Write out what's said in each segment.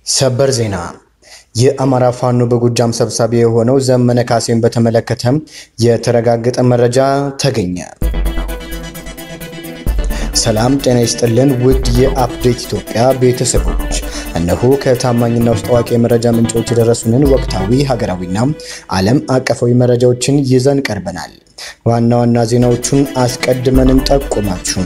ሰበር ዜና የአማራ ፋኖ በጎጃም ሰብሳቢ የሆነው ዘመነ ካሴን በተመለከተም የተረጋገጠ መረጃ ተገኘ። ሰላም ጤና ይስጥልን ውድ የአፕዴት ኢትዮጵያ ቤተሰቦች፣ እነሆ ከታማኝና ውስጥ አዋቂ የመረጃ ምንጮች የደረሱንን ወቅታዊ ሀገራዊና ዓለም አቀፋዊ መረጃዎችን ይዘን ቀርበናል። ዋና ዋና ዜናዎቹን አስቀድመን እንጠቁማችሁም።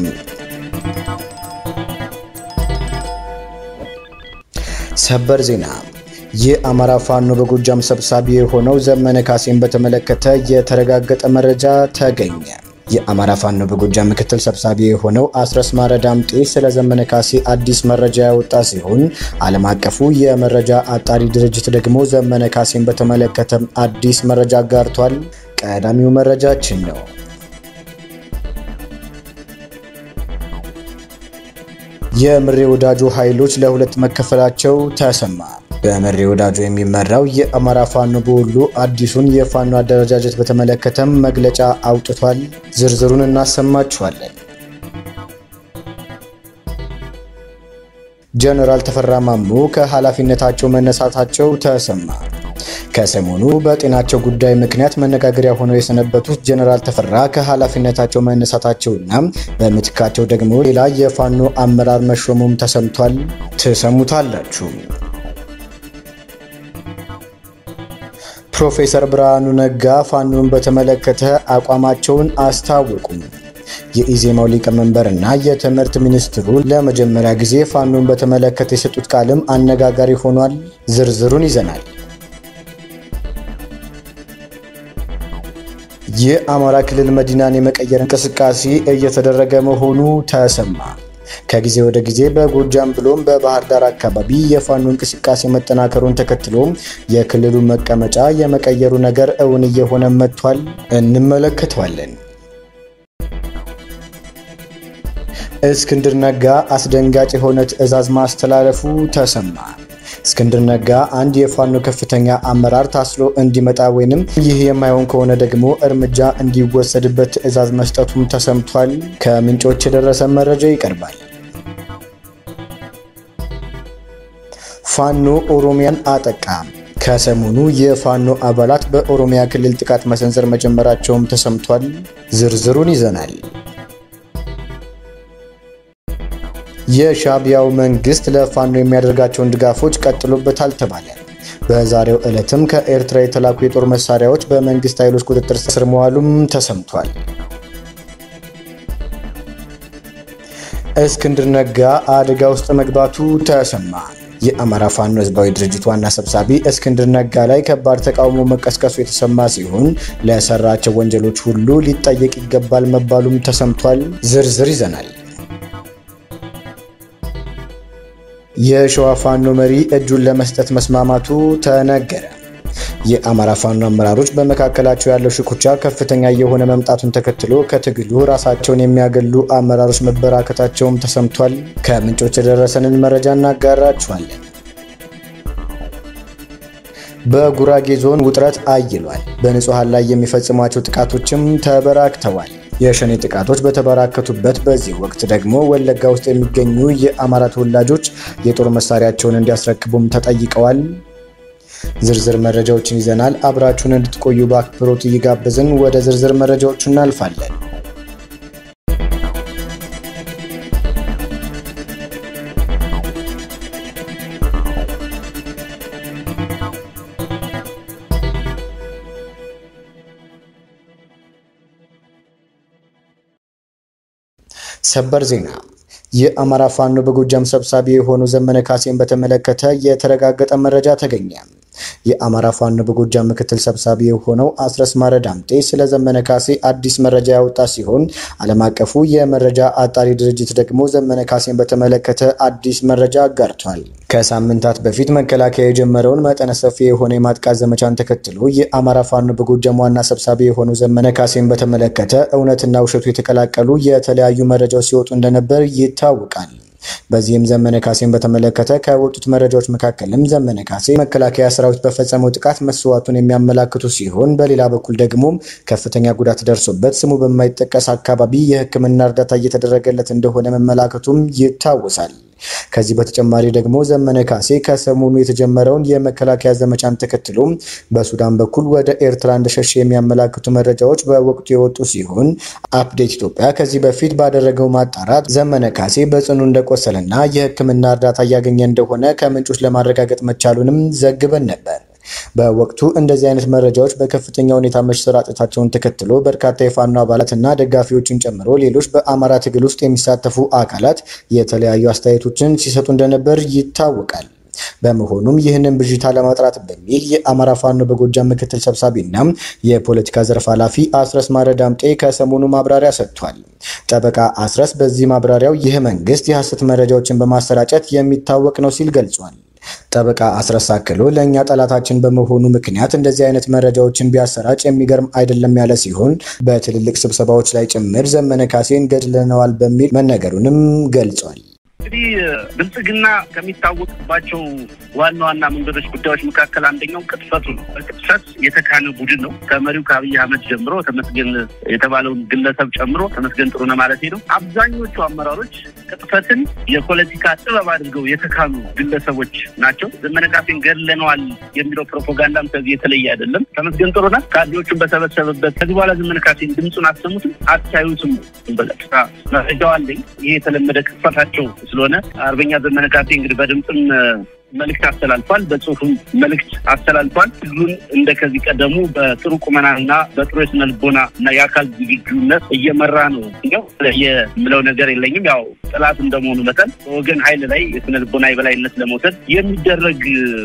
ሰበር ዜና የአማራ ፋኖ በጎጃም ሰብሳቢ የሆነው ዘመነ ካሴን በተመለከተ የተረጋገጠ መረጃ ተገኘ። የአማራ ፋኖ በጎጃም ምክትል ሰብሳቢ የሆነው አስረስ ማረ ዳምጤ ስለ ዘመነ ካሴ አዲስ መረጃ ያወጣ ሲሆን ዓለም አቀፉ የመረጃ አጣሪ ድርጅት ደግሞ ዘመነ ካሴን በተመለከተ አዲስ መረጃ አጋርቷል። ቀዳሚው መረጃችን ነው። የምሬ ወዳጆ ኃይሎች ለሁለት መከፈላቸው ተሰማ። በምሬ ወዳጆ የሚመራው የአማራ ፋኖ በወሎ አዲሱን የፋኖ አደረጃጀት በተመለከተም መግለጫ አውጥቷል። ዝርዝሩን እናሰማችኋለን። ጀነራል ተፈራ ማሞ ከኃላፊነታቸው መነሳታቸው ተሰማ። ከሰሞኑ በጤናቸው ጉዳይ ምክንያት መነጋገሪያ ሆነው የሰነበቱት ጀነራል ተፈራ ከኃላፊነታቸው መነሳታቸውና በምትካቸው ደግሞ ሌላ የፋኖ አመራር መሾሙም ተሰምቷል። ትሰሙታላችሁ። ፕሮፌሰር ብርሃኑ ነጋ ፋኖን በተመለከተ አቋማቸውን አስታወቁ። የኢዜማው ሊቀመንበርና የትምህርት ሚኒስትሩ ለመጀመሪያ ጊዜ ፋኖን በተመለከተ የሰጡት ቃልም አነጋጋሪ ሆኗል። ዝርዝሩን ይዘናል። የአማራ ክልል መዲናን የመቀየር እንቅስቃሴ እየተደረገ መሆኑ ተሰማ። ከጊዜ ወደ ጊዜ በጎጃም ብሎም በባህር ዳር አካባቢ የፋኖ እንቅስቃሴ መጠናከሩን ተከትሎ የክልሉ መቀመጫ የመቀየሩ ነገር እውን እየሆነ መጥቷል። እንመለከተዋለን። እስክንድር ነጋ አስደንጋጭ የሆነ ትዕዛዝ ማስተላለፉ ተሰማ። እስክንድር ነጋ አንድ የፋኖ ከፍተኛ አመራር ታስሮ እንዲመጣ ወይንም ይህ የማይሆን ከሆነ ደግሞ እርምጃ እንዲወሰድበት ትዕዛዝ መስጠቱም ተሰምቷል። ከምንጮች የደረሰ መረጃ ይቀርባል። ፋኖ ኦሮሚያን አጠቃ። ከሰሞኑ የፋኖ አባላት በኦሮሚያ ክልል ጥቃት መሰንዘር መጀመራቸውም ተሰምቷል። ዝርዝሩን ይዘናል። የሻዕቢያው መንግስት ለፋኖ የሚያደርጋቸውን ድጋፎች ቀጥሎበታል ተባለ። በዛሬው ዕለትም ከኤርትራ የተላኩ የጦር መሳሪያዎች በመንግስት ኃይሎች ቁጥጥር ስር መዋሉም ተሰምቷል። እስክንድር ነጋ አደጋ ውስጥ መግባቱ ተሰማ። የአማራ ፋኖ ህዝባዊ ድርጅት ዋና ሰብሳቢ እስክንድር ነጋ ላይ ከባድ ተቃውሞ መቀስቀሱ የተሰማ ሲሆን ለሰራቸው ወንጀሎች ሁሉ ሊጠየቅ ይገባል መባሉም ተሰምቷል። ዝርዝር ይዘናል። የሸዋ ፋኖ መሪ እጁን ለመስጠት መስማማቱ ተነገረ። የአማራ ፋኖ አመራሮች በመካከላቸው ያለው ሽኩቻ ከፍተኛ የሆነ መምጣቱን ተከትሎ ከትግሉ ራሳቸውን የሚያገሉ አመራሮች መበራከታቸውም ተሰምቷል። ከምንጮች የደረሰንን መረጃ እናጋራችኋለን። በጉራጌ ዞን ውጥረት አይሏል። በንጹሐን ላይ የሚፈጽሟቸው ጥቃቶችም ተበራክተዋል። የሸኔ ጥቃቶች በተበራከቱበት በዚህ ወቅት ደግሞ ወለጋ ውስጥ የሚገኙ የአማራ ተወላጆች የጦር መሳሪያቸውን እንዲያስረክቡም ተጠይቀዋል። ዝርዝር መረጃዎችን ይዘናል። አብራችሁን እንድትቆዩ በአክብሮት እየጋበዝን ወደ ዝርዝር መረጃዎቹ እናልፋለን። ሰበር ዜና የአማራ ፋኖ በጎጃም ሰብሳቢ የሆነው ዘመነ ካሴን በተመለከተ የተረጋገጠ መረጃ ተገኘ። የአማራ ፋኖ በጎጃም ምክትል ሰብሳቢ የሆነው አስረስ ማረ ዳምጤ ስለ ዘመነ ካሴ አዲስ መረጃ ያወጣ ሲሆን ዓለም አቀፉ የመረጃ አጣሪ ድርጅት ደግሞ ዘመነ ካሴን በተመለከተ አዲስ መረጃ አጋርቷል። ከሳምንታት በፊት መከላከያ የጀመረውን መጠነ ሰፊ የሆነ የማጥቃት ዘመቻን ተከትሎ የአማራ ፋኖ በጎጃም ዋና ሰብሳቢ የሆነው ዘመነ ካሴን በተመለከተ እውነትና ውሸቱ የተቀላቀሉ የተለያዩ መረጃዎች ሲወጡ እንደነበር ይታወቃል። በዚህም ዘመነ ካሴን በተመለከተ ከወጡት መረጃዎች መካከልም ዘመነ ካሴ መከላከያ ሰራዊት በፈጸመው ጥቃት መስዋዕቱን የሚያመላክቱ ሲሆን በሌላ በኩል ደግሞ ከፍተኛ ጉዳት ደርሶበት ስሙ በማይጠቀስ አካባቢ የሕክምና እርዳታ እየተደረገለት እንደሆነ መመላከቱም ይታወሳል። ከዚህ በተጨማሪ ደግሞ ዘመነ ካሴ ከሰሞኑ የተጀመረውን የመከላከያ ዘመቻን ተከትሎ በሱዳን በኩል ወደ ኤርትራ እንደሸሸ የሚያመላክቱ መረጃዎች በወቅቱ የወጡ ሲሆን አፕዴት ኢትዮጵያ ከዚህ በፊት ባደረገው ማጣራት ዘመነ ካሴ በጽኑ እንደቆሰለና የሕክምና እርዳታ እያገኘ እንደሆነ ከምንጮች ለማረጋገጥ መቻሉንም ዘግበን ነበር። በወቅቱ እንደዚህ አይነት መረጃዎች በከፍተኛ ሁኔታ መሰራጨታቸውን ተከትሎ በርካታ የፋኖ አባላትና ደጋፊዎችን ጨምሮ ሌሎች በአማራ ትግል ውስጥ የሚሳተፉ አካላት የተለያዩ አስተያየቶችን ሲሰጡ እንደነበር ይታወቃል። በመሆኑም ይህንን ብዥታ ለማጥራት በሚል የአማራ ፋኖ በጎጃም ምክትል ሰብሳቢና የፖለቲካ ዘርፍ ኃላፊ አስረስ ማረ ዳምጤ ከሰሞኑ ማብራሪያ ሰጥቷል። ጠበቃ አስረስ በዚህ ማብራሪያው ይህ መንግስት የሐሰት መረጃዎችን በማሰራጨት የሚታወቅ ነው ሲል ገልጿል። ጠበቃ አስረስ አክሎ ለእኛ ጠላታችን በመሆኑ ምክንያት እንደዚህ አይነት መረጃዎችን ቢያሰራጭ የሚገርም አይደለም ያለ ሲሆን በትልልቅ ስብሰባዎች ላይ ጭምር ዘመነ ካሴን ገድለነዋል በሚል መነገሩንም ገልጿል። እንግዲህ ብልጽግና ከሚታወቅባቸው ዋና ዋና መንገዶች ጉዳዮች መካከል አንደኛው ቅጥፈቱ ነው። በቅጥፈት የተካነ ቡድን ነው። ከመሪው ከአብይ አህመድ ጀምሮ ተመስገን የተባለውን ግለሰብ ጨምሮ ተመስገን ጥሩነህ ማለት ነው። አብዛኞቹ አመራሮች ቅጥፈትን የፖለቲካ ጥበብ አድርገው የተካኑ ግለሰቦች ናቸው። ዘመነ ካሴን ገድለነዋል የሚለው ፕሮፓጋንዳም ከዚህ የተለየ አይደለም። ተመስገን ጥሩነህ ካድሬዎቹን በሰበሰበበት ከዚህ በኋላ ዘመነ ካሴን ድምፁን አሰሙትም አታዩትም በቀጥታ መረጃው አለኝ። ይሄ የተለመደ ቅጥፈታቸው ስለሆነ አርበኛ ዘመነ ካሴ እንግዲህ በድምፅም መልእክት አስተላልፏል፣ በጽሁፍም መልእክት አስተላልፏል። ትግሉን እንደ ከዚህ ቀደሙ በጥሩ ቁመናና በጥሩ የስነ ልቦና እና የአካል ዝግጁነት እየመራ ነው። ኛው የምለው ነገር የለኝም። ያው ጠላት እንደመሆኑ መጠን በወገን ኃይል ላይ የስነ ልቦና የበላይነት ለመውሰድ የሚደረግ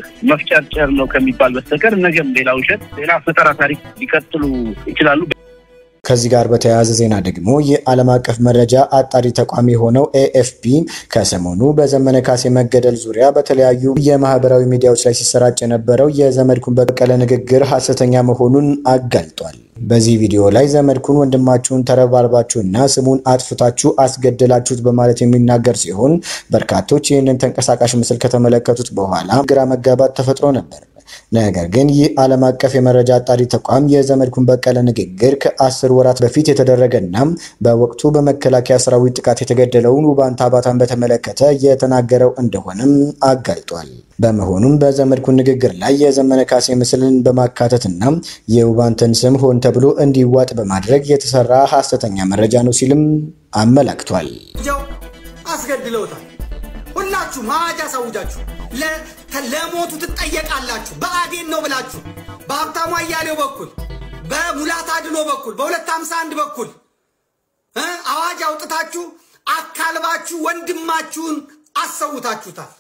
መፍጨርጨር ነው ከሚባል በስተቀር ነገም ሌላ ውሸት፣ ሌላ ፈጠራ ታሪክ ሊቀጥሉ ይችላሉ። ከዚህ ጋር በተያያዘ ዜና ደግሞ የዓለም አቀፍ መረጃ አጣሪ ተቋም የሆነው ኤኤፍፒ ከሰሞኑ በዘመነ ካሴ መገደል ዙሪያ በተለያዩ የማህበራዊ ሚዲያዎች ላይ ሲሰራጭ የነበረው የዘመድኩን በቀለ ንግግር ሐሰተኛ መሆኑን አጋልጧል። በዚህ ቪዲዮ ላይ ዘመድኩን ወንድማችሁን ተረባርባችሁና ስሙን አጥፍታችሁ አስገደላችሁት በማለት የሚናገር ሲሆን በርካቶች ይህንን ተንቀሳቃሽ ምስል ከተመለከቱት በኋላ ግራ መጋባት ተፈጥሮ ነበር። ነገር ግን ይህ ዓለም አቀፍ የመረጃ አጣሪ ተቋም የዘመድኩን በቀለ ንግግር ከአስር ወራት በፊት የተደረገና በወቅቱ በመከላከያ ሰራዊት ጥቃት የተገደለውን ውባንታ አባታን በተመለከተ የተናገረው እንደሆነም አጋልጧል። በመሆኑም በዘመድኩን ንግግር ላይ የዘመነ ካሴ ምስልን በማካተትና የውባንተን ስም ሆን ተብሎ እንዲዋጥ በማድረግ የተሰራ ሐሰተኛ መረጃ ነው ሲልም አመላክቷል። አስገድለውታል። ሁላችሁም አዋጅ አሳውጃችሁ ለሞቱ ትጠየቃላችሁ። በአዴን ነው ብላችሁ በሀብታሙ አያሌው በኩል በሙላት አድኖ በኩል በሁለት ሀምሳ አንድ በኩል አዋጅ አውጥታችሁ አካልባችሁ ወንድማችሁን አሰውታችሁታል።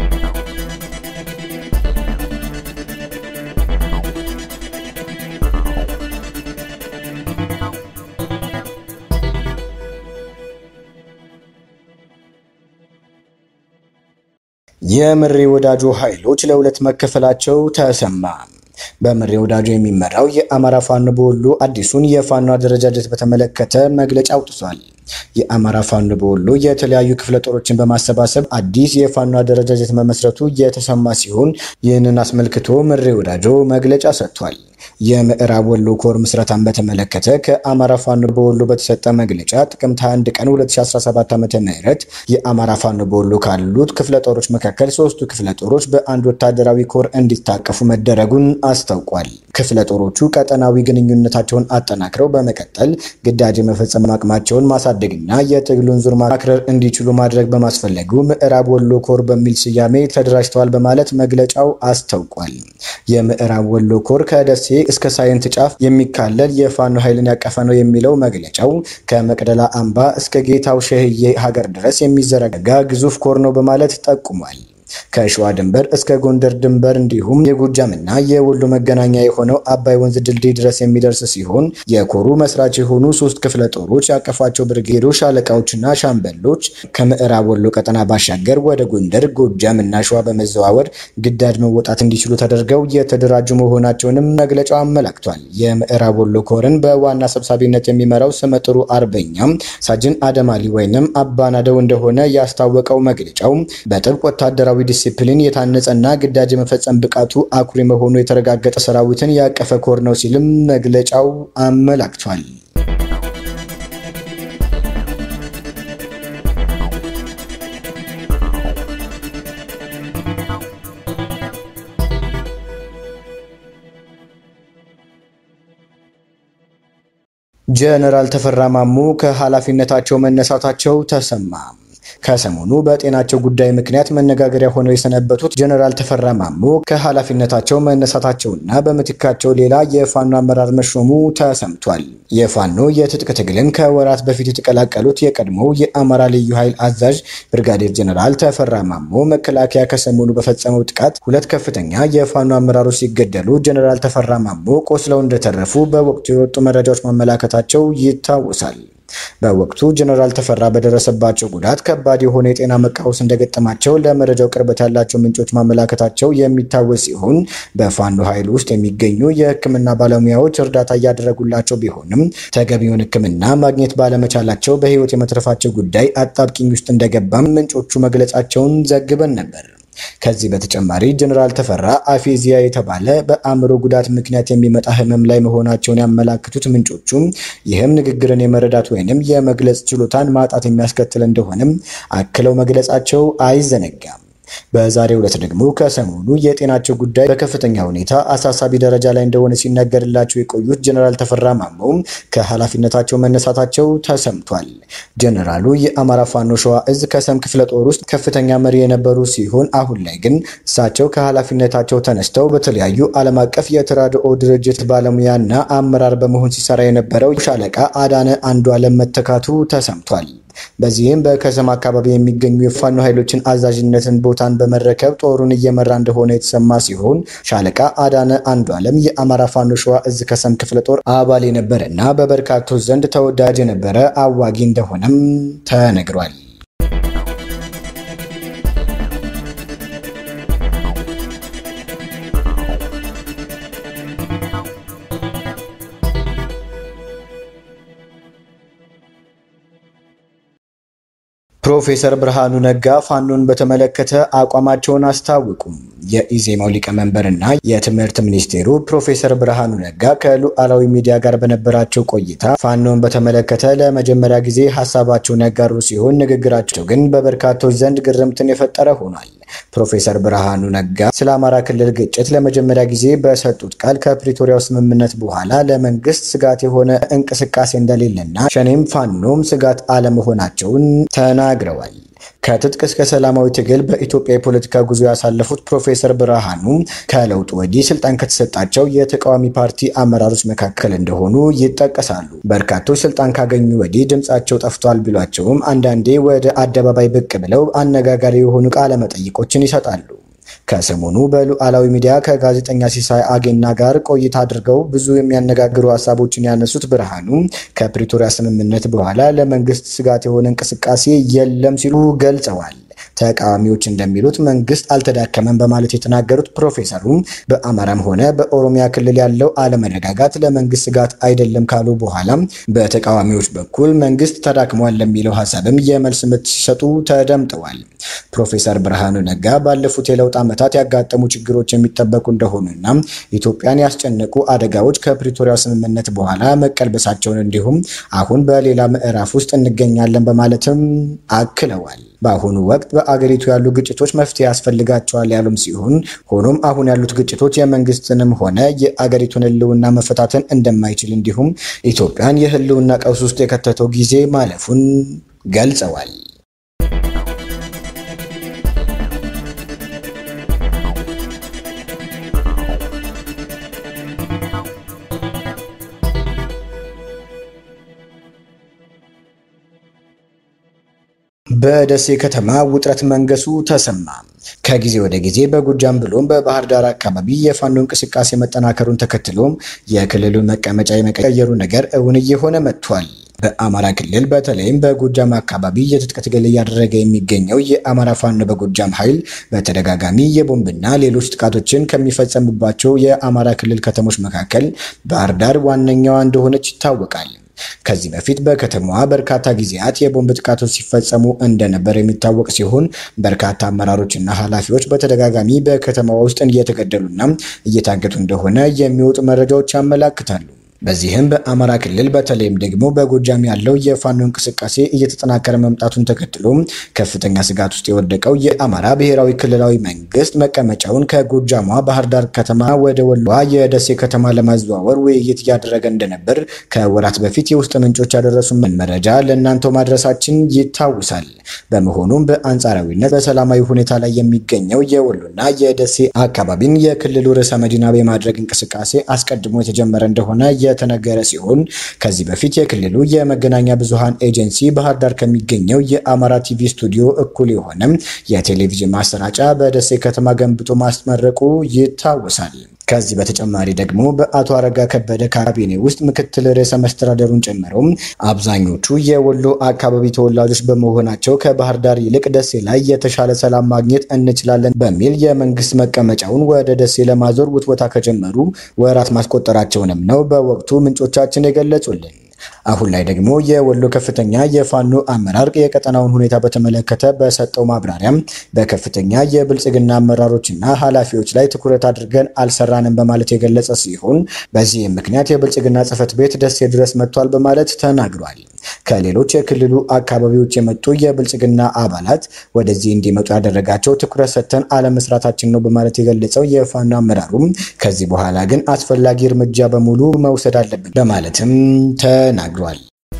የምሬ ወዳጆ ኃይሎች ለሁለት መከፈላቸው ተሰማ። በምሬ ወዳጆ የሚመራው የአማራ ፋኖ በወሎ አዲሱን የፋኖ አደረጃጀት በተመለከተ መግለጫ አውጥቷል። የአማራ ፋኖ በወሎ የተለያዩ ክፍለ ጦሮችን በማሰባሰብ አዲስ የፋኖ አደረጃጀት መመስረቱ የተሰማ ሲሆን ይህንን አስመልክቶ ምሬ ወዳጆ መግለጫ ሰጥቷል። የምዕራብ ወሎ ኮር ምስረታን በተመለከተ ከአማራ ፋኖ በወሎ በተሰጠ መግለጫ ጥቅምት 21 ቀን 2017 ዓ.ም የአማራ ፋኖ በወሎ ካሉት ክፍለ ጦሮች መካከል ሶስቱ ክፍለ ጦሮች በአንድ ወታደራዊ ኮር እንዲታቀፉ መደረጉን አስታውቋል። ክፍለ ጦሮቹ ቀጠናዊ ግንኙነታቸውን አጠናክረው በመቀጠል ግዳጅ የመፈጸም አቅማቸውን ማሳደግና የትግሉን ዙር ማክረር እንዲችሉ ማድረግ በማስፈለጉ ምዕራብ ወሎ ኮር በሚል ስያሜ ተደራጅተዋል በማለት መግለጫው አስታውቋል። የምዕራብ ወሎ ኮር ከደሴ እስከ ሳይንት ጫፍ የሚካለል የፋኖ ኃይልን ያቀፈ ነው የሚለው መግለጫው ከመቅደላ አምባ እስከ ጌታው ሸህዬ ሀገር ድረስ የሚዘረጋ ግዙፍ ኮር ነው በማለት ጠቁሟል። ከሸዋ ድንበር እስከ ጎንደር ድንበር እንዲሁም የጎጃምና የወሎ መገናኛ የሆነው አባይ ወንዝ ድልድይ ድረስ የሚደርስ ሲሆን የኮሩ መስራች የሆኑ ሶስት ክፍለ ጦሮች ያቀፋቸው ብርጌዶች፣ ሻለቃዎችና ሻምበሎች ከምዕራብ ወሎ ቀጠና ባሻገር ወደ ጎንደር፣ ጎጃም እና ሸዋ በመዘዋወር ግዳጅ መወጣት እንዲችሉ ተደርገው የተደራጁ መሆናቸውንም መግለጫው አመላክቷል። የምዕራብ ወሎ ኮርን በዋና ሰብሳቢነት የሚመራው ስመጥሩ አርበኛም ሳጅን አደማሊ ወይንም አባናደው እንደሆነ ያስታወቀው መግለጫው በጥብቅ ወታደራዊ ዲሲፕሊን የታነጸና ግዳጅ የመፈጸም ብቃቱ አኩሪ መሆኑ የተረጋገጠ ሰራዊትን ያቀፈ ኮር ነው ሲልም መግለጫው አመላክቷል። ጀነራል ተፈራ ማሞ ከኃላፊነታቸው መነሳታቸው ተሰማ። ከሰሞኑ በጤናቸው ጉዳይ ምክንያት መነጋገሪያ ሆነው የሰነበቱት ጀነራል ተፈራ ማሞ ከኃላፊነታቸው መነሳታቸውና በምትካቸው ሌላ የፋኖ አመራር መሾሙ ተሰምቷል። የፋኖ የትጥቅ ትግልን ከወራት በፊት የተቀላቀሉት የቀድሞው የአማራ ልዩ ኃይል አዛዥ ብርጋዴር ጀነራል ተፈራ ማሞ መከላከያ ከሰሞኑ በፈጸመው ጥቃት ሁለት ከፍተኛ የፋኖ አመራሮች ሲገደሉ ጀነራል ተፈራ ማሞ ቆስለው እንደተረፉ በወቅቱ የወጡ መረጃዎች ማመላከታቸው ይታወሳል። በወቅቱ ጀነራል ተፈራ በደረሰባቸው ጉዳት ከባድ የሆነ የጤና መቃወስ እንደገጠማቸው ለመረጃው ቅርበት ያላቸው ምንጮች ማመላከታቸው የሚታወስ ሲሆን በፋኖ ኃይል ውስጥ የሚገኙ የሕክምና ባለሙያዎች እርዳታ እያደረጉላቸው ቢሆንም ተገቢውን ሕክምና ማግኘት ባለመቻላቸው በሕይወት የመትረፋቸው ጉዳይ አጣብቂኝ ውስጥ እንደገባም ምንጮቹ መግለጻቸውን ዘግበን ነበር። ከዚህ በተጨማሪ ጀነራል ተፈራ አፌዚያ የተባለ በአእምሮ ጉዳት ምክንያት የሚመጣ ህመም ላይ መሆናቸውን ያመላክቱት ምንጮቹም ይህም ንግግርን የመረዳት ወይንም የመግለጽ ችሎታን ማጣት የሚያስከትል እንደሆነም አክለው መግለጻቸው አይዘነጋም። በዛሬው ዕለት ደግሞ ከሰሞኑ የጤናቸው ጉዳይ በከፍተኛ ሁኔታ አሳሳቢ ደረጃ ላይ እንደሆነ ሲነገርላቸው የቆዩት ጀነራል ተፈራ ማሞም ከኃላፊነታቸው መነሳታቸው ተሰምቷል። ጀነራሉ የአማራ ፋኖ ሸዋ እዝ ከሰም ክፍለ ጦር ውስጥ ከፍተኛ መሪ የነበሩ ሲሆን አሁን ላይ ግን እሳቸው ከኃላፊነታቸው ተነስተው በተለያዩ ዓለም አቀፍ የተራድኦ ድርጅት ባለሙያና አመራር በመሆን ሲሰራ የነበረው ሻለቃ አዳነ አንዱ ዓለም መተካቱ ተሰምቷል። በዚህም በከሰም አካባቢ የሚገኙ የፋኖ ኃይሎችን አዛዥነትን ቦታን በመረከብ ጦሩን እየመራ እንደሆነ የተሰማ ሲሆን ሻለቃ አዳነ አንዱ ዓለም የአማራ ፋኖ ሸዋ እዝ ከሰም ክፍለ ጦር አባል የነበረ እና በበርካቶች ዘንድ ተወዳጅ የነበረ አዋጊ እንደሆነም ተነግሯል። ፕሮፌሰር ብርሃኑ ነጋ ፋኖን በተመለከተ አቋማቸውን አስታወቁም። የኢዜማው ሊቀመንበርና የትምህርት ሚኒስቴሩ ፕሮፌሰር ብርሃኑ ነጋ ከሉዓላዊ ሚዲያ ጋር በነበራቸው ቆይታ ፋኖን በተመለከተ ለመጀመሪያ ጊዜ ሀሳባቸውን ያጋሩ ሲሆን ንግግራቸው ግን በበርካቶች ዘንድ ግርምትን የፈጠረ ሆኗል። ፕሮፌሰር ብርሃኑ ነጋ ስለ አማራ ክልል ግጭት ለመጀመሪያ ጊዜ በሰጡት ቃል ከፕሪቶሪያው ስምምነት በኋላ ለመንግስት ስጋት የሆነ እንቅስቃሴ እንደሌለና ሸኔም ፋኖም ስጋት አለመሆናቸውን ተናግረዋል። ከትጥቅ እስከ ሰላማዊ ትግል በኢትዮጵያ የፖለቲካ ጉዞ ያሳለፉት ፕሮፌሰር ብርሃኑ ከለውጡ ወዲህ ስልጣን ከተሰጣቸው የተቃዋሚ ፓርቲ አመራሮች መካከል እንደሆኑ ይጠቀሳሉ። በርካቶች ስልጣን ካገኙ ወዲህ ድምጻቸው ጠፍቷል ቢሏቸውም አንዳንዴ ወደ አደባባይ ብቅ ብለው አነጋጋሪ የሆኑ ቃለ መጠይቆችን ይሰጣሉ። ከሰሞኑ በሉዓላዊ ሚዲያ ከጋዜጠኛ ሲሳይ አጌና ጋር ቆይታ አድርገው ብዙ የሚያነጋግሩ ሀሳቦችን ያነሱት ብርሃኑ ከፕሪቶሪያ ስምምነት በኋላ ለመንግስት ስጋት የሆነ እንቅስቃሴ የለም ሲሉ ገልጸዋል። ተቃዋሚዎች እንደሚሉት መንግስት አልተዳከመም በማለት የተናገሩት ፕሮፌሰሩም በአማራም ሆነ በኦሮሚያ ክልል ያለው አለመረጋጋት ለመንግስት ስጋት አይደለም ካሉ በኋላም በተቃዋሚዎች በኩል መንግስት ተዳክሟል ለሚለው ሀሳብም የመልስ ምት ሲሰጡ ተደምጠዋል። ፕሮፌሰር ብርሃኑ ነጋ ባለፉት የለውጥ ዓመታት ያጋጠሙ ችግሮች የሚጠበቁ እንደሆኑና ኢትዮጵያን ያስጨነቁ አደጋዎች ከፕሪቶሪያ ስምምነት በኋላ መቀልበሳቸውን እንዲሁም አሁን በሌላ ምዕራፍ ውስጥ እንገኛለን በማለትም አክለዋል። በአሁኑ ወቅት በአገሪቱ ያሉ ግጭቶች መፍትሄ ያስፈልጋቸዋል ያሉም ሲሆን ሆኖም አሁን ያሉት ግጭቶች የመንግስትንም ሆነ የአገሪቱን ሕልውና መፈታተን እንደማይችል እንዲሁም ኢትዮጵያን የሕልውና ቀውስ ውስጥ የከተተው ጊዜ ማለፉን ገልጸዋል። በደሴ ከተማ ውጥረት መንገሱ ተሰማ። ከጊዜ ወደ ጊዜ በጎጃም ብሎም በባህር ዳር አካባቢ የፋኖ እንቅስቃሴ መጠናከሩን ተከትሎም የክልሉን መቀመጫ የመቀየሩ ነገር እውን እየሆነ መጥቷል። በአማራ ክልል በተለይም በጎጃም አካባቢ የትጥቅ ትግል እያደረገ የሚገኘው የአማራ ፋኖ በጎጃም ኃይል በተደጋጋሚ የቦምብና ሌሎች ጥቃቶችን ከሚፈጸምባቸው የአማራ ክልል ከተሞች መካከል ባህር ዳር ዋነኛዋ እንደሆነች ይታወቃል። ከዚህ በፊት በከተማዋ በርካታ ጊዜያት የቦምብ ጥቃቶች ሲፈጸሙ እንደነበር የሚታወቅ ሲሆን በርካታ አመራሮችና ኃላፊዎች በተደጋጋሚ በከተማዋ ውስጥ እየተገደሉና እየታገቱ እንደሆነ የሚወጡ መረጃዎች ያመላክታሉ። በዚህም በአማራ ክልል በተለይም ደግሞ በጎጃም ያለው የፋኖ እንቅስቃሴ እየተጠናከረ መምጣቱን ተከትሎ ከፍተኛ ስጋት ውስጥ የወደቀው የአማራ ብሔራዊ ክልላዊ መንግስት መቀመጫውን ከጎጃሟ ባህር ዳር ከተማ ወደ ወሎዋ የደሴ ከተማ ለማዘዋወር ውይይት እያደረገ እንደነበር ከወራት በፊት የውስጥ ምንጮች ያደረሱን መረጃ ለእናንተው ማድረሳችን ይታወሳል። በመሆኑም በአንጻራዊነት በሰላማዊ ሁኔታ ላይ የሚገኘው የወሎና የደሴ አካባቢን የክልሉ ርዕሰ መዲና የማድረግ እንቅስቃሴ አስቀድሞ የተጀመረ እንደሆነ የተነገረ ሲሆን ከዚህ በፊት የክልሉ የመገናኛ ብዙሃን ኤጀንሲ ባህር ዳር ከሚገኘው የአማራ ቲቪ ስቱዲዮ እኩል የሆነ የቴሌቪዥን ማሰራጫ በደሴ ከተማ ገንብቶ ማስመረቁ ይታወሳል። ከዚህ በተጨማሪ ደግሞ በአቶ አረጋ ከበደ ካቢኔ ውስጥ ምክትል ርዕሰ መስተዳደሩን ጨምሮ አብዛኞቹ የወሎ አካባቢ ተወላጆች በመሆናቸው ከባህር ዳር ይልቅ ደሴ ላይ የተሻለ ሰላም ማግኘት እንችላለን በሚል የመንግስት መቀመጫውን ወደ ደሴ ለማዞር ውትወታ ከጀመሩ ወራት ማስቆጠራቸውንም ነው በወቅቱ ምንጮቻችን የገለጹልን። አሁን ላይ ደግሞ የወሎ ከፍተኛ የፋኖ አመራር የቀጠናውን ሁኔታ በተመለከተ በሰጠው ማብራሪያም በከፍተኛ የብልጽግና አመራሮችና ኃላፊዎች ላይ ትኩረት አድርገን አልሰራንም በማለት የገለጸ ሲሆን በዚህም ምክንያት የብልጽግና ጽሕፈት ቤት ደሴ ድረስ መጥቷል በማለት ተናግሯል። ከሌሎች የክልሉ አካባቢዎች የመጡ የብልጽግና አባላት ወደዚህ እንዲመጡ ያደረጋቸው ትኩረት ሰጥተን አለመስራታችን ነው በማለት የገለጸው የፋኖ አመራሩም ከዚህ በኋላ ግን አስፈላጊ እርምጃ በሙሉ መውሰድ አለብን በማለትም ተናግሯል።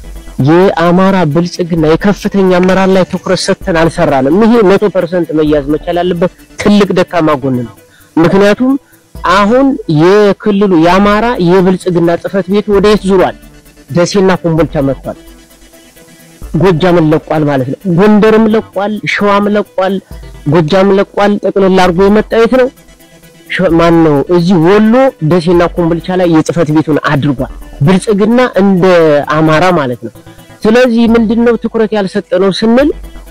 የአማራ ብልጽግና የከፍተኛ አመራር ላይ ትኩረት ሰጥተን አልሰራንም። ይሄ መቶ ፐርሰንት መያዝ መቻል ያለበት ትልቅ ደካማ ጎን ነው። ምክንያቱም አሁን የክልሉ የአማራ የብልጽግና ጽሕፈት ቤት ወደ የት ዙሯል? ደሴና ኮምቦልቻ መጥቷል። ጎጃምን ለቋል ማለት ነው። ጎንደርም ለቋል፣ ሸዋም ለቋል፣ ጎጃም ለቋል። ጠቅልል አድርጎ የመጣ የት ነው? ማን ነው? እዚህ ወሎ ደሴና ኮምቦልቻ ላይ የጽሕፈት ቤቱን አድርጓል። ብልጽግና እንደ አማራ ማለት ነው። ስለዚህ ምንድነው ትኩረት ያልሰጠነው ስንል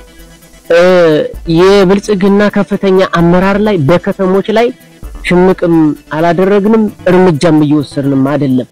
የብልጽግና ከፍተኛ አመራር ላይ በከተሞች ላይ ሽምቅም አላደረግንም፣ እርምጃም እየወሰድንም አይደለም።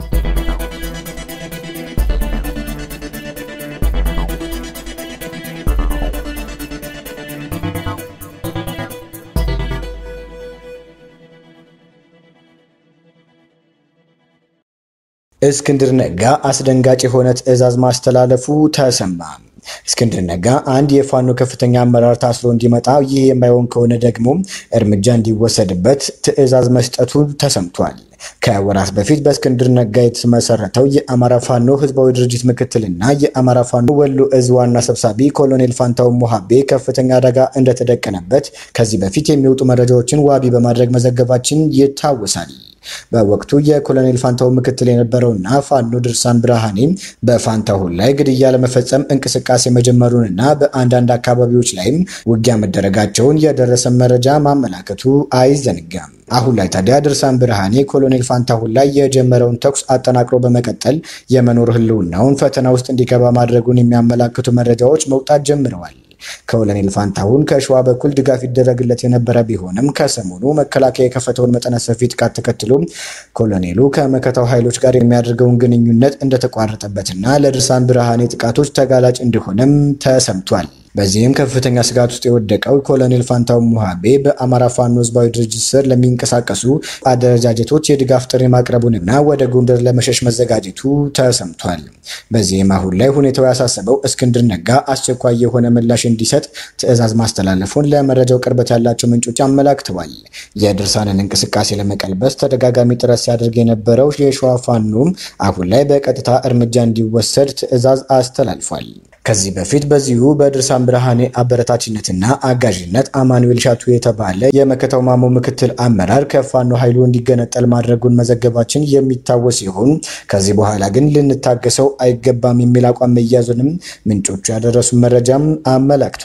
እስክንድር ነጋ አስደንጋጭ የሆነ ትዕዛዝ ማስተላለፉ ተሰማ። እስክንድር ነጋ አንድ የፋኖ ከፍተኛ አመራር ታስሮ እንዲመጣ፣ ይህ የማይሆን ከሆነ ደግሞ እርምጃ እንዲወሰድበት ትዕዛዝ መስጠቱ ተሰምቷል። ከወራት በፊት በእስክንድር ነጋ የተመሰረተው የአማራ ፋኖ ህዝባዊ ድርጅት ምክትልና የአማራ ፋኖ ወሎ እዝ ዋና ሰብሳቢ ኮሎኔል ፋንታውን ሞሃቤ ከፍተኛ አደጋ እንደተደቀነበት ከዚህ በፊት የሚወጡ መረጃዎችን ዋቢ በማድረግ መዘገባችን ይታወሳል። በወቅቱ የኮሎኔል ፋንታሁን ምክትል የነበረውና ፋኖ ድርሳን ብርሃኔ በፋንታሁን ላይ ግድያ ለመፈጸም እንቅስቃሴ መጀመሩንና በአንዳንድ አካባቢዎች ላይም ውጊያ መደረጋቸውን የደረሰ መረጃ ማመላከቱ አይዘነጋም። አሁን ላይ ታዲያ ድርሳን ብርሃኔ ኮሎኔል ፋንታሁን ላይ የጀመረውን ተኩስ አጠናክሮ በመቀጠል የመኖር ህልውናውን ፈተና ውስጥ እንዲገባ ማድረጉን የሚያመላክቱ መረጃዎች መውጣት ጀምረዋል። ኮሎኔል ፋንታሁን ከሸዋ በኩል ድጋፍ ይደረግለት የነበረ ቢሆንም ከሰሞኑ መከላከያ የከፈተውን መጠነ ሰፊ ጥቃት ተከትሎ ኮሎኔሉ ከመከታው ኃይሎች ጋር የሚያደርገውን ግንኙነት እንደተቋረጠበትና ለድርሳን ብርሃኔ ጥቃቶች ተጋላጭ እንደሆነም ተሰምቷል። በዚህም ከፍተኛ ስጋት ውስጥ የወደቀው ኮሎኔል ፋንታውን ሙሃቤ በአማራ ፋኖ ህዝባዊ ድርጅት ስር ለሚንቀሳቀሱ አደረጃጀቶች የድጋፍ ጥሪ ማቅረቡንና ወደ ጎንደር ለመሸሽ መዘጋጀቱ ተሰምቷል። በዚህም አሁን ላይ ሁኔታው ያሳሰበው እስክንድር ነጋ አስቸኳይ የሆነ ምላሽ እንዲሰጥ ትዕዛዝ ማስተላለፉን ለመረጃው ቅርበት ያላቸው ምንጮች አመላክተዋል። የድርሳንን እንቅስቃሴ ለመቀልበስ ተደጋጋሚ ጥረት ሲያደርግ የነበረው የሸዋ ፋኖም አሁን ላይ በቀጥታ እርምጃ እንዲወሰድ ትዕዛዝ አስተላልፏል። ከዚህ በፊት በዚሁ በድርሳን ብርሃኔ አበረታችነትና አጋዥነት አማኑኤል ሻቱ የተባለ የመከታው ማሞ ምክትል አመራር ከፋኖ ኃይሉ እንዲገነጠል ማድረጉን መዘገባችን የሚታወስ ሲሆን ከዚህ በኋላ ግን ልንታገሰው አይገባም የሚል አቋም መያዙንም ምንጮቹ ያደረሱ መረጃም አመላክቷል።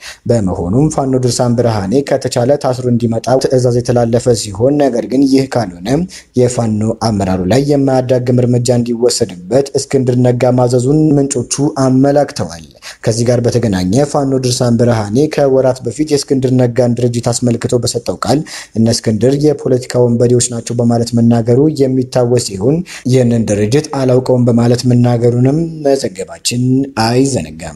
በመሆኑም ፋኖ ድርሳን ብርሃኔ ከተቻለ ታስሮ እንዲመጣ ትዕዛዝ የተላለፈ ሲሆን ነገር ግን ይህ ካልሆነ የፋኖ አመራሩ ላይ የማያዳግም እርምጃ እንዲወሰድበት እስክንድር ነጋ ማዘዙን ምንጮቹ አመላክተዋል። ከዚህ ጋር በተገናኘ ፋኖ ድርሳን ብርሃኔ ከወራት በፊት የእስክንድር ነጋን ድርጅት አስመልክቶ በሰጠው ቃል እነ እስክንድር የፖለቲካ ወንበዴዎች ናቸው በማለት መናገሩ የሚታወስ ሲሆን ይህንን ድርጅት አላውቀውም በማለት መናገሩንም መዘገባችን አይዘነጋም።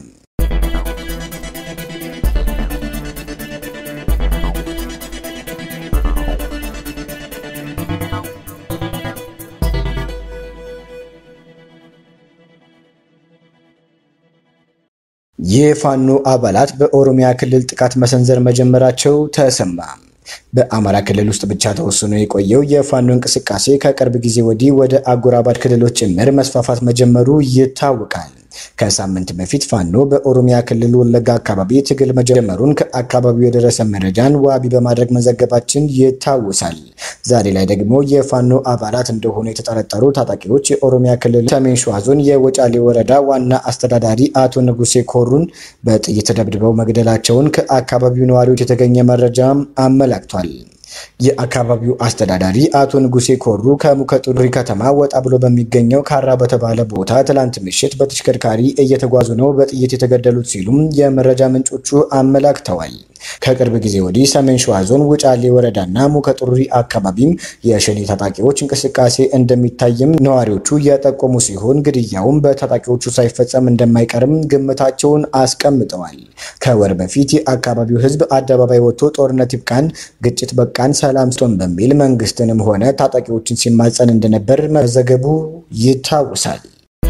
የፋኖ አባላት በኦሮሚያ ክልል ጥቃት መሰንዘር መጀመራቸው ተሰማ። በአማራ ክልል ውስጥ ብቻ ተወስኖ የቆየው የፋኖ እንቅስቃሴ ከቅርብ ጊዜ ወዲህ ወደ አጎራባች ክልሎች ጭምር መስፋፋት መጀመሩ ይታወቃል። ከሳምንት በፊት ፋኖ በኦሮሚያ ክልል ወለጋ አካባቢ ትግል መጀመሩን ከአካባቢው የደረሰ መረጃን ዋቢ በማድረግ መዘገባችን ይታወሳል። ዛሬ ላይ ደግሞ የፋኖ አባላት እንደሆኑ የተጠረጠሩ ታጣቂዎች የኦሮሚያ ክልል ሰሜን ሸዋ ዞን የወጫሌ ወረዳ ዋና አስተዳዳሪ አቶ ንጉሴ ኮሩን በጥይት ደብድበው መግደላቸውን ከአካባቢው ነዋሪዎች የተገኘ መረጃም አመላክቷል። የአካባቢው አስተዳዳሪ አቶ ንጉሴ ኮሩ ከሙከጡሪ ከተማ ወጣ ብሎ በሚገኘው ካራ በተባለ ቦታ ትላንት ምሽት በተሽከርካሪ እየተጓዙ ነው በጥይት የተገደሉት ሲሉም የመረጃ ምንጮቹ አመላክተዋል። ከቅርብ ጊዜ ወዲህ ሰሜን ሸዋ ዞን ውጫሌ ወረዳና ሙከጡሪ አካባቢም የሸኔ ታጣቂዎች እንቅስቃሴ እንደሚታይም ነዋሪዎቹ እየጠቆሙ ሲሆን ግድያውም በታጣቂዎቹ ሳይፈጸም እንደማይቀርም ግምታቸውን አስቀምጠዋል። ከወር በፊት የአካባቢው ሕዝብ አደባባይ ወጥቶ ጦርነት ይብቃን፣ ግጭት በቃን፣ ሰላም ስቶን በሚል መንግስትንም ሆነ ታጣቂዎችን ሲማጸን እንደነበር መዘገቡ ይታወሳል።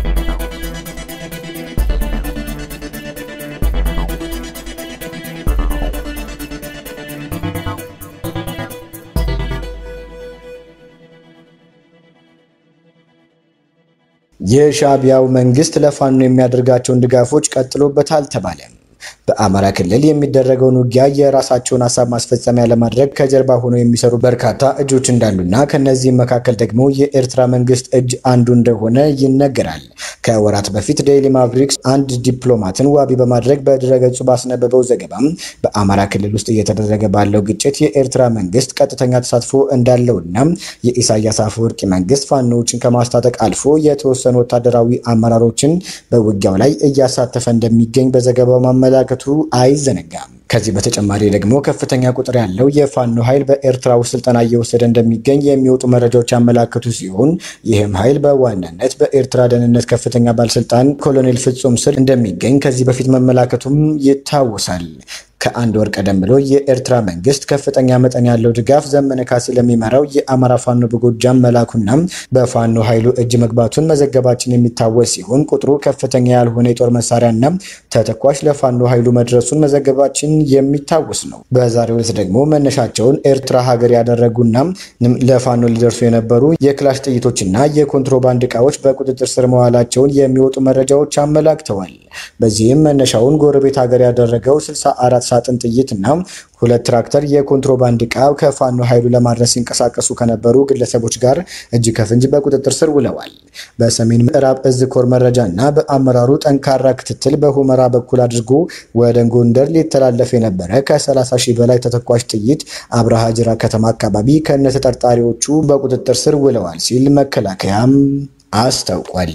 የሻዕቢያው መንግስት ለፋኖ የሚያደርጋቸውን ድጋፎች ቀጥሎበታል ተባለ። በአማራ ክልል የሚደረገውን ውጊያ የራሳቸውን ሀሳብ ማስፈጸሚያ ለማድረግ ከጀርባ ሆነው የሚሰሩ በርካታ እጆች እንዳሉና ከነዚህም መካከል ደግሞ የኤርትራ መንግስት እጅ አንዱ እንደሆነ ይነገራል። ከወራት በፊት ዴይሊ ማቭሪክስ አንድ ዲፕሎማትን ዋቢ በማድረግ በድረገጹ ባስነበበው ዘገባም በአማራ ክልል ውስጥ እየተደረገ ባለው ግጭት የኤርትራ መንግስት ቀጥተኛ ተሳትፎ እንዳለውና የኢሳያስ አፈወርቂ መንግስት ፋኖዎችን ከማስታጠቅ አልፎ የተወሰኑ ወታደራዊ አመራሮችን በውጊያው ላይ እያሳተፈ እንደሚገኝ በዘገባው ማመላከቱ አይዘነጋም። ከዚህ በተጨማሪ ደግሞ ከፍተኛ ቁጥር ያለው የፋኖ ኃይል በኤርትራ ውስጥ ስልጠና እየወሰደ እንደሚገኝ የሚወጡ መረጃዎች ያመላከቱ ሲሆን ይህም ኃይል በዋናነት በኤርትራ ደህንነት ከፍተኛ ባለስልጣን ኮሎኔል ፍጹም ስር እንደሚገኝ ከዚህ በፊት መመላከቱም ይታወሳል። ከአንድ ወር ቀደም ብሎ የኤርትራ መንግስት ከፍተኛ መጠን ያለው ድጋፍ ዘመነ ካሴ ለሚመራው የአማራ ፋኖ በጎጃም መላኩና በፋኖ ኃይሉ እጅ መግባቱን መዘገባችን የሚታወስ ሲሆን ቁጥሩ ከፍተኛ ያልሆነ የጦር መሳሪያና ተተኳሽ ለፋኖ ኃይሉ መድረሱን መዘገባችን የሚታወስ ነው። በዛሬው ዕለት ደግሞ መነሻቸውን ኤርትራ ሀገር ያደረጉና ለፋኖ ሊደርሱ የነበሩ የክላሽ ጥይቶችና የኮንትሮባንድ እቃዎች በቁጥጥር ስር መዋላቸውን የሚወጡ መረጃዎች አመላክተዋል። በዚህም መነሻውን ጎረቤት ሀገር ያደረገው 64 ሳጥን ጥይት እና ሁለት ትራክተር የኮንትሮባንድ ዕቃ ከፋኖ ኃይሉ ለማድረስ ሲንቀሳቀሱ ከነበሩ ግለሰቦች ጋር እጅ ከፍንጅ በቁጥጥር ስር ውለዋል። በሰሜን ምዕራብ እዝ ኮር መረጃ እና በአመራሩ ጠንካራ ክትትል በሁመራ በኩል አድርጎ ወደ ጎንደር ሊተላለፍ የነበረ ከ30 ሺህ በላይ ተተኳሽ ጥይት አብርሃ ጅራ ከተማ አካባቢ ከነ ተጠርጣሪዎቹ በቁጥጥር ስር ውለዋል ሲል መከላከያም አስታውቋል።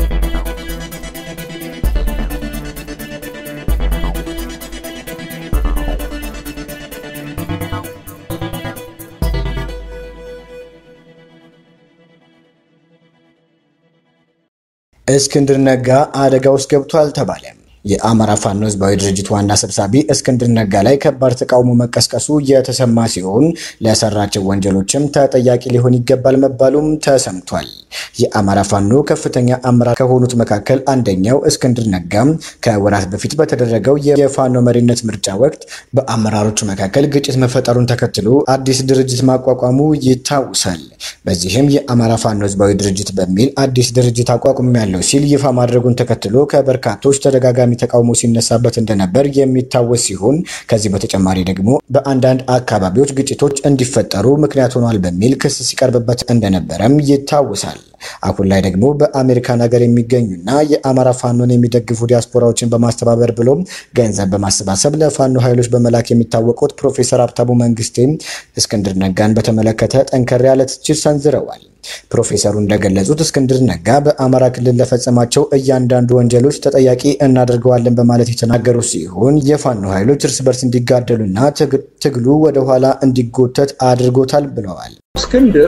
እስክንድር ነጋ አደጋ ውስጥ ገብቷል ተባለ። የአማራ ፋኖ ህዝባዊ ድርጅት ዋና ሰብሳቢ እስክንድር ነጋ ላይ ከባድ ተቃውሞ መቀስቀሱ የተሰማ ሲሆን ለሰራቸው ወንጀሎችም ተጠያቂ ሊሆን ይገባል መባሉም ተሰምቷል። የአማራ ፋኖ ከፍተኛ አመራር ከሆኑት መካከል አንደኛው እስክንድር ነጋም ከወራት በፊት በተደረገው የፋኖ መሪነት ምርጫ ወቅት በአመራሮቹ መካከል ግጭት መፈጠሩን ተከትሎ አዲስ ድርጅት ማቋቋሙ ይታወሳል። በዚህም የአማራ ፋኖ ህዝባዊ ድርጅት በሚል አዲስ ድርጅት አቋቁም ያለው ሲል ይፋ ማድረጉን ተከትሎ ከበርካቶች ተደጋጋሚ ተቃውሞ ሲነሳበት እንደነበር የሚታወስ ሲሆን ከዚህ በተጨማሪ ደግሞ በአንዳንድ አካባቢዎች ግጭቶች እንዲፈጠሩ ምክንያት ሆኗል በሚል ክስ ሲቀርብበት እንደነበረም ይታወሳል። አሁን ላይ ደግሞ በአሜሪካን ሀገር የሚገኙና የአማራ ፋኖን የሚደግፉ ዲያስፖራዎችን በማስተባበር ብሎም ገንዘብ በማሰባሰብ ለፋኖ ኃይሎች በመላክ የሚታወቁት ፕሮፌሰር ሀብታሙ መንግስቴ እስክንድር ነጋን በተመለከተ ጠንከር ያለ ትችት ሰንዝረዋል። ፕሮፌሰሩ እንደገለጹት እስክንድር ነጋ በአማራ ክልል ለፈጸማቸው እያንዳንዱ ወንጀሎች ተጠያቂ እናደርገዋለን በማለት የተናገሩ ሲሆን የፋኖ ኃይሎች እርስ በርስ እንዲጋደሉና ትግሉ ወደኋላ እንዲጎተት አድርጎታል ብለዋል። እስክንድር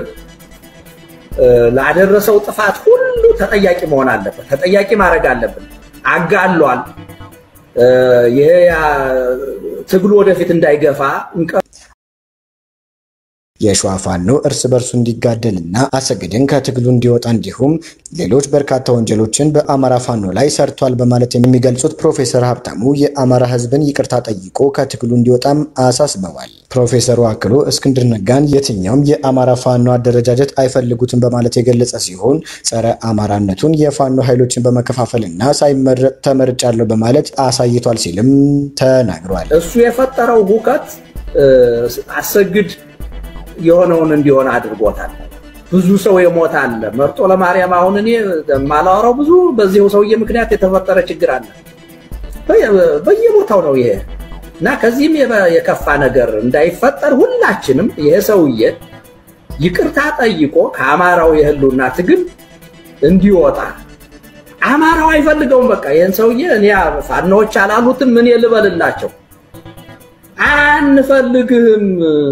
ላደረሰው ጥፋት ሁሉ ተጠያቂ መሆን አለበት። ተጠያቂ ማድረግ አለብን። አጋሏል። ይሄ ትግሉ ወደፊት እንዳይገፋ የሸዋ ፋኖ እርስ በርሱ እንዲጋደልና አሰግድን ከትግሉ እንዲወጣ እንዲሁም ሌሎች በርካታ ወንጀሎችን በአማራ ፋኖ ላይ ሰርቷል በማለት የሚገልጹት ፕሮፌሰር ሀብታሙ የአማራ ሕዝብን ይቅርታ ጠይቆ ከትግሉ እንዲወጣም አሳስበዋል። ፕሮፌሰሩ አክሎ እስክንድር ነጋን የትኛውም የአማራ ፋኖ አደረጃጀት አይፈልጉትም በማለት የገለጸ ሲሆን ጸረ አማራነቱን የፋኖ ኃይሎችን በመከፋፈልና ሳይመረጥ ተመርጫለሁ በማለት አሳይቷል ሲልም ተናግሯል። እሱ የፈጠረው ሁከት አሰግድ የሆነውን እንዲሆን አድርጎታል። ብዙ ሰው የሞተ አለ። መርጦ ለማርያም አሁን እኔ የማላወራው ብዙ በዚሁ ሰውዬ ምክንያት የተፈጠረ ችግር አለ። በየቦታው ነው ይሄ እና ከዚህም የከፋ ነገር እንዳይፈጠር ሁላችንም ይሄ ሰውዬ ይቅርታ ጠይቆ ከአማራው የህልውና ትግል እንዲወጣ አማራው አይፈልገውም። በቃ ይህን ሰውዬ እኔ ፋኖዎች አላሉትም ምን ልበልላቸው? አንፈልግህም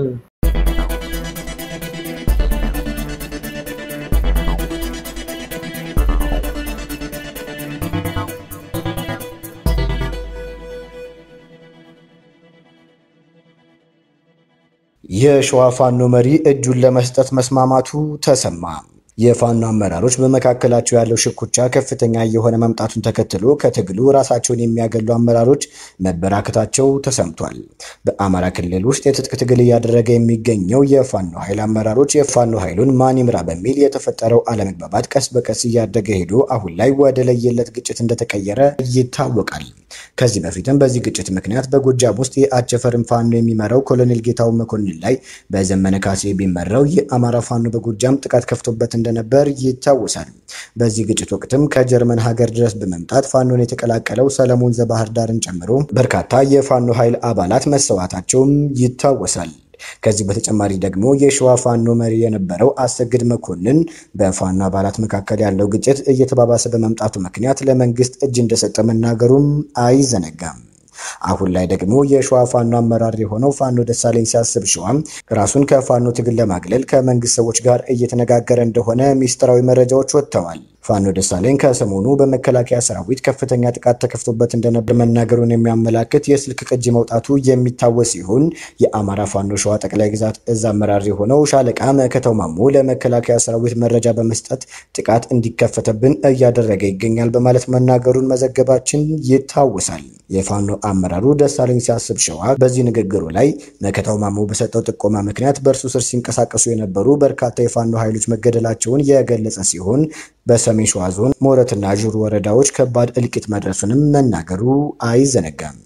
የሸዋ ፋኖ መሪ እጁን ለመስጠት መስማማቱ ተሰማ። የፋኖ አመራሮች በመካከላቸው ያለው ሽኩቻ ከፍተኛ የሆነ መምጣቱን ተከትሎ ከትግሉ ራሳቸውን የሚያገሉ አመራሮች መበራከታቸው ተሰምቷል። በአማራ ክልል ውስጥ የትጥቅ ትግል እያደረገ የሚገኘው የፋኖ ኃይል አመራሮች የፋኖ ኃይሉን ማን ይምራ በሚል የተፈጠረው አለመግባባት ቀስ በቀስ እያደገ ሄዶ አሁን ላይ ወደ ለየለት ግጭት እንደተቀየረ ይታወቃል። ከዚህ በፊትም በዚህ ግጭት ምክንያት በጎጃም ውስጥ የአቸፈርን ፋኖ የሚመራው ኮሎኔል ጌታው መኮንን ላይ በዘመነ ካሴ ቢመራው የአማራ ፋኖ በጎጃም ጥቃት ከፍቶበት እንደነበር ይታወሳል። በዚህ ግጭት ወቅትም ከጀርመን ሀገር ድረስ በመምጣት ፋኖን የተቀላቀለው ሰለሞን ዘባህር ዳርን ጨምሮ በርካታ የፋኖ ኃይል አባላት መሰዋታቸውም ይታወሳል። ከዚህ በተጨማሪ ደግሞ የሸዋ ፋኖ መሪ የነበረው አሰግድ መኮንን በፋኖ አባላት መካከል ያለው ግጭት እየተባባሰ በመምጣቱ ምክንያት ለመንግስት እጅ እንደሰጠ መናገሩም አይዘነጋም። አሁን ላይ ደግሞ የሸዋ ፋኖ አመራር የሆነው ፋኖ ደሳለኝ ሲያስብ ሸዋም ራሱን ከፋኖ ትግል ለማግለል ከመንግስት ሰዎች ጋር እየተነጋገረ እንደሆነ ሚስጥራዊ መረጃዎች ወጥተዋል። ፋኖ ደሳለኝ ከሰሞኑ በመከላከያ ሰራዊት ከፍተኛ ጥቃት ተከፍቶበት እንደነበር መናገሩን የሚያመላክት የስልክ ቅጂ መውጣቱ የሚታወስ ሲሆን የአማራ ፋኖ ሸዋ ጠቅላይ ግዛት እዝ አመራር የሆነው ሻለቃ መከተው ማሞ ለመከላከያ ሰራዊት መረጃ በመስጠት ጥቃት እንዲከፈተብን እያደረገ ይገኛል በማለት መናገሩን መዘገባችን ይታወሳል። የፋኖ አመራሩ ደሳለኝ ሲያስብ ሸዋ በዚህ ንግግሩ ላይ መከታው ማሞ በሰጠው ጥቆማ ምክንያት በእርሱ ስር ሲንቀሳቀሱ የነበሩ በርካታ የፋኖ ኃይሎች መገደላቸውን የገለጸ ሲሆን በሰሜን ሸዋ ዞን ሞረትና ዥሩ ወረዳዎች ከባድ እልቂት መድረሱንም መናገሩ አይዘነጋም።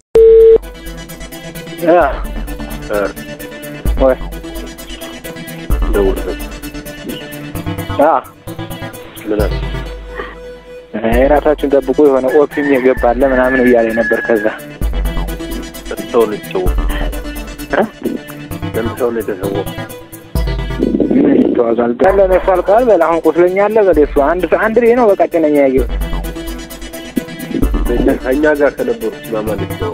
የራሳችን ጠብቆ የሆነ ኦፒም የገባለ ምናምን እያለ ነበር። ከዛ ሰው ነው የተሰወው። ለምን ሰው ነው የተሰወው? ምን ይተዋዛል ያለ ነሱ አልቀዋል። በል አሁን ቁስለኛ አለ በል እሱ አንድ አንድ ልጅ ነው በቃ ጭነኛ ያየው ከእኛ ጋር ከነበሩት ማማለት ነው።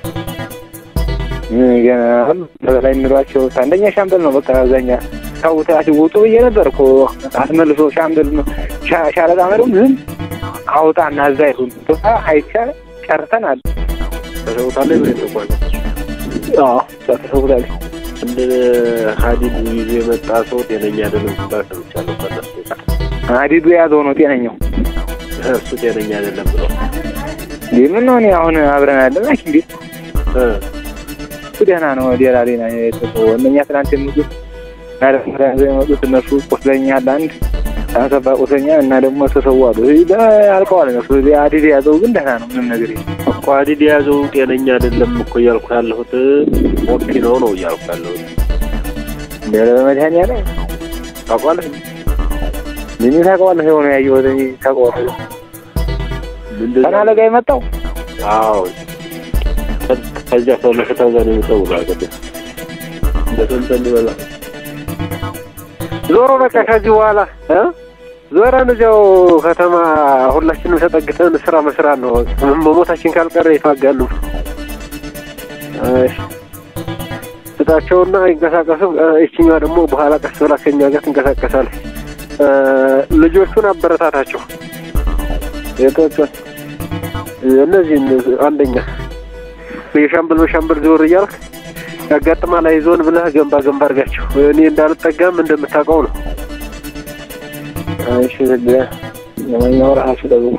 በላይ የሚሏቸው አንደኛ ሻምበል ነው በቃ አብዛኛ ታውታት ውጡ ብዬ ነበር እኮ አስመልሶ ሻምበል ሻለቃ መሪውም ዝም አውጣ እና እዛ ይሁን ቦታ አይቻል ጨርተናል። ተሰውታለ ብሬ ተቋል ተሰውታል። እንደ ሀዲድ ይዞ የመጣ ሰው ጤነኛ አይደለም ሲባል ሰምቻለሁ። ከነሱ ሀዲዱ የያዘው ነው ጤነኛው፣ እሱ ጤነኛ አይደለም ብለው እንዴ ምን ነው እኔ አሁን አብረን ያለን ላኪ እንዴ እሱ ደህና ነው። ሌላ ሌላ የተሰው እነኛ ትናንት የመጡት እና ደግሞ ተያዘው የመጡት እነሱ ቁስለኛ አለ አንድ አንሰባ ቁስለኛ እና ደግሞ ተሰዋሉ አልቀዋል። እነሱ ሀዲድ የያዘው ግን ደህና ነው፣ ምንም ነገር የለም። ቋዲድ የያዘው ጤነኛ አይደለም እኮ እያልኩ ያለሁት ኦፒ ነው ነው እያልኩ ያለሁት። እንደ በመድኃኒዓለም ታውቋለህ? ምን ታውቀዋለህ? የሆነ ያየሁት እኔ ታውቀዋለህ? እንደዛ- ተናለ ጋር የመጣው አዎ ከዚያ ሰው ለከታዛ ነው የሚሰው ማለት እንደተንተን ይበላል። ዞሮ በቃ ከዚህ በኋላ እ ዞረን እዚያው ከተማ ሁላችንም ተጠግተን ስራ መስራት ነው። መሞታችን ካልቀረ የተዋጋን ነው። እሺ ስጣቸውና ይንቀሳቀሱ። እ፣ ይችኛዋ ደግሞ በኋላ ቀስ ብላ ከኛ ጋር ትንቀሳቀሳለች። እ፣ ልጆቹን አበረታታቸው። የቶቹን እነዚህን አንደኛ የሻምበል በሻምበል ዞር እያልክ ያጋጥማል አይዞን ብለህ ገንባ ገንባ አድርጋቸው። እኔ እንዳልጠጋም እንደምታውቀው ነው። እሺ ዝግ ለማንኛውም ራሳችሁ ጠብቁ፣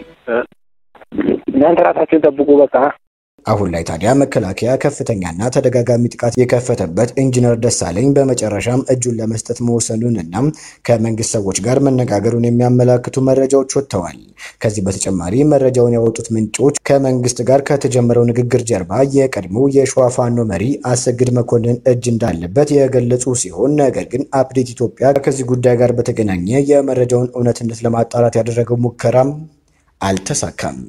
እናንተ ራሳችሁን ጠብቁ። በቃ አሁን ላይ ታዲያ መከላከያ ከፍተኛና ተደጋጋሚ ጥቃት የከፈተበት ኢንጂነር ደሳለኝ በመጨረሻም እጁን ለመስጠት መወሰኑንና ከመንግስት ሰዎች ጋር መነጋገሩን የሚያመላክቱ መረጃዎች ወጥተዋል። ከዚህ በተጨማሪ መረጃውን ያወጡት ምንጮች ከመንግስት ጋር ከተጀመረው ንግግር ጀርባ የቀድሞው የሸዋ ፋኖ መሪ አሰግድ መኮንን እጅ እንዳለበት የገለጹ ሲሆን ነገር ግን አፕዴት ኢትዮጵያ ከዚህ ጉዳይ ጋር በተገናኘ የመረጃውን እውነትነት ለማጣራት ያደረገው ሙከራም አልተሳካም።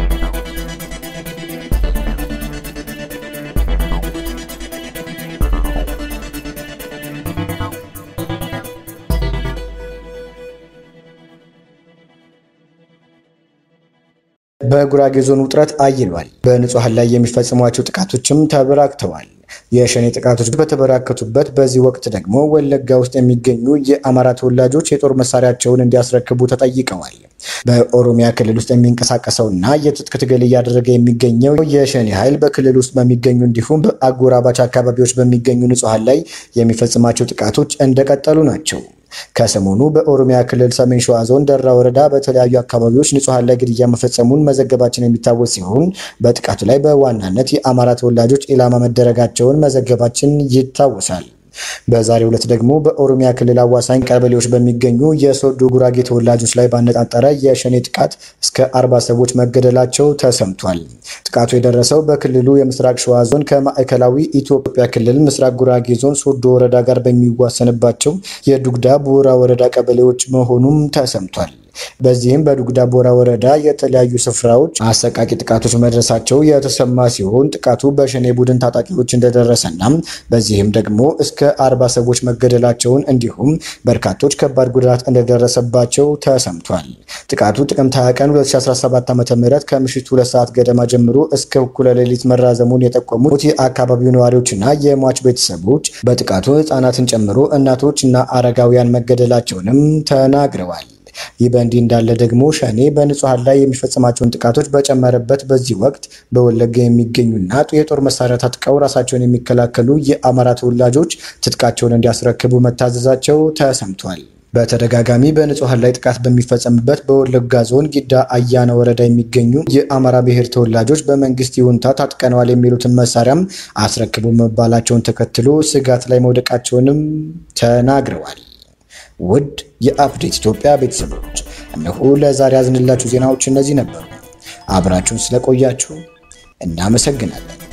በጉራጌ ዞን ውጥረት አይሏል። በንጹሐን ላይ የሚፈጽሟቸው ጥቃቶችም ተበራክተዋል። የሸኔ ጥቃቶች በተበራከቱበት በዚህ ወቅት ደግሞ ወለጋ ውስጥ የሚገኙ የአማራ ተወላጆች የጦር መሳሪያቸውን እንዲያስረክቡ ተጠይቀዋል። በኦሮሚያ ክልል ውስጥ የሚንቀሳቀሰውና የትጥቅ ትግል እያደረገ የሚገኘው የሸኔ ኃይል በክልል ውስጥ በሚገኙ እንዲሁም በአጎራባች አካባቢዎች በሚገኙ ንጹሐን ላይ የሚፈጽማቸው ጥቃቶች እንደቀጠሉ ናቸው። ከሰሞኑ በኦሮሚያ ክልል ሰሜን ሸዋ ዞን ደራ ወረዳ በተለያዩ አካባቢዎች ንጹሐን ላይ ግድያ መፈጸሙን መዘገባችን የሚታወስ ሲሆን በጥቃቱ ላይ በዋናነት የአማራ ተወላጆች ኢላማ መደረጋቸውን መዘገባችን ይታወሳል። በዛሬው ዕለት ደግሞ በኦሮሚያ ክልል አዋሳኝ ቀበሌዎች በሚገኙ የሶዶ ጉራጌ ተወላጆች ላይ ባነጣጠረ የሸኔ ጥቃት እስከ አርባ ሰዎች መገደላቸው ተሰምቷል። ጥቃቱ የደረሰው በክልሉ የምስራቅ ሸዋ ዞን ከማዕከላዊ ኢትዮጵያ ክልል ምስራቅ ጉራጌ ዞን ሶዶ ወረዳ ጋር በሚዋሰንባቸው የዱግዳ ቡራ ወረዳ ቀበሌዎች መሆኑም ተሰምቷል። በዚህም በዱግዳ ቦራ ወረዳ የተለያዩ ስፍራዎች አሰቃቂ ጥቃቶች መድረሳቸው የተሰማ ሲሆን ጥቃቱ በሸኔ ቡድን ታጣቂዎች እንደደረሰና በዚህም ደግሞ እስከ አርባ ሰዎች መገደላቸውን እንዲሁም በርካቶች ከባድ ጉዳት እንደደረሰባቸው ተሰምቷል። ጥቃቱ ጥቅምት 20 ቀን 2017 ዓ ም ከምሽቱ ሁለት ሰዓት ገደማ ጀምሮ እስከ እኩለ ሌሊት መራዘሙን የጠቆሙት የአካባቢው ነዋሪዎችና የሟች ቤተሰቦች በጥቃቱ ህጻናትን ጨምሮ እናቶች እና አረጋውያን መገደላቸውንም ተናግረዋል። ይህ በእንዲህ እንዳለ ደግሞ ሸኔ በንጹሐን ላይ የሚፈጽማቸውን ጥቃቶች በጨመረበት በዚህ ወቅት በወለጋ የሚገኙና የጦር መሳሪያ ታጥቀው ራሳቸውን የሚከላከሉ የአማራ ተወላጆች ትጥቃቸውን እንዲያስረክቡ መታዘዛቸው ተሰምቷል። በተደጋጋሚ በንጹሐን ላይ ጥቃት በሚፈጸምበት በወለጋ ዞን ጊዳ አያና ወረዳ የሚገኙ የአማራ ብሔር ተወላጆች በመንግስት ይሁንታ ታጥቀነዋል የሚሉትን መሳሪያም አስረክቡ መባላቸውን ተከትሎ ስጋት ላይ መውደቃቸውንም ተናግረዋል። ውድ የአፕዴት ኢትዮጵያ ቤተሰቦች እነሆ ለዛሬ ያዝንላችሁ ዜናዎች እነዚህ ነበሩ። አብራችሁን ስለቆያችሁ እናመሰግናለን።